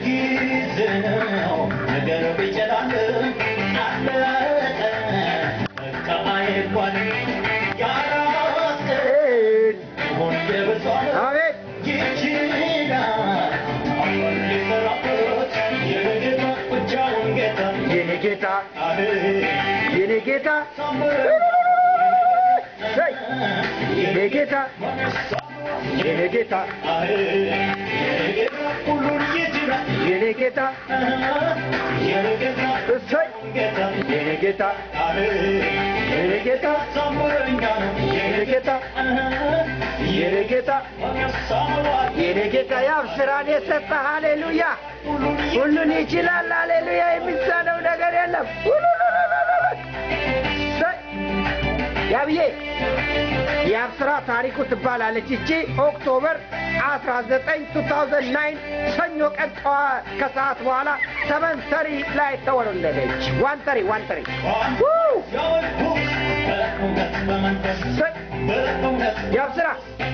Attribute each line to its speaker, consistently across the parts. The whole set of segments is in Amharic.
Speaker 1: ጊዜ ነው ነገር ቢጨላልም አለቀ በቃ አይባልም ያራስን ሆን የብሷል
Speaker 2: አቤት
Speaker 1: ይችላል አሁን ሊሰራበት የጌታ ብቻውን ጌታ
Speaker 2: የኔ ጌታ
Speaker 1: አለ
Speaker 2: የኔ ጌታ ሰይ የኔ ጌታ የኔ ጌታ
Speaker 1: አለ የጌታ ሁሉን ይችላል
Speaker 2: የኔ ጌታ
Speaker 1: የጌታ
Speaker 2: እሰይ
Speaker 1: ጌታ
Speaker 2: የኔ ጌታ
Speaker 1: አለ
Speaker 2: የኔ ጌታ
Speaker 1: ሳምረኛ ነው
Speaker 2: የኔ ጌታ የኔ ጌታ የኔ ጌታ ያብ ስራን የሰጠ ሃሌሉያ ሁሉን ይችላል ሃሌሉያ የሚሳነው ነገር የለም ሰይ ያብዬ የአብ ስራ ታሪኩ ትባላለች እቺ ኦክቶበር 19 2009 ሰኞ ቀን ጠዋ- ከሰዓት በኋላ ሰመንተሪ ላይ ተወለደች ዋንተሪ ዋንተሪ ው! ሰይ የአብ ስራ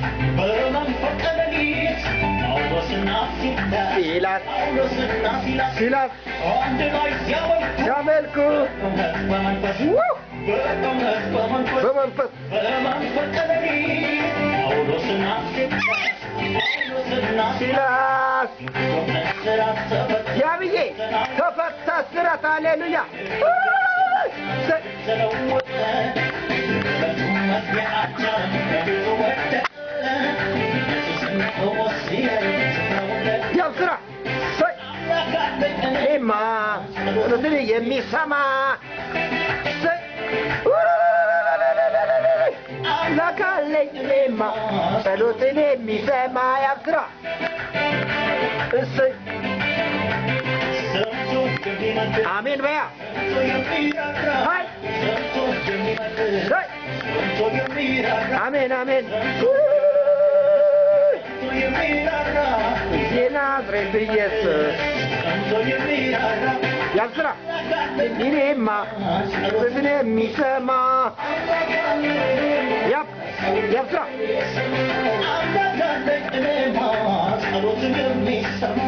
Speaker 2: ሲላስ ሲላስ ሲያመልኩ ው! በመንፈስ ሲላስ ያብዬ ተፈታ ስራት ሃሌሉያ ሰይ ያብ ስራ ሰይ እኔማ ጸሎትን የሚሰማ ሰይ አምላክ አለኝ እኔማ ጸሎትን የሚሰማ ያብ ስራ እሰይ አሜን በያ ሀይ ሰይ አሜን አሜን የናዝሬቱ ኢየሱስ ያብ ስራ እኔማ ጸሎትን የሚሰማ ያብ ያብ ስራ
Speaker 1: ጸሎትን የሚሰማ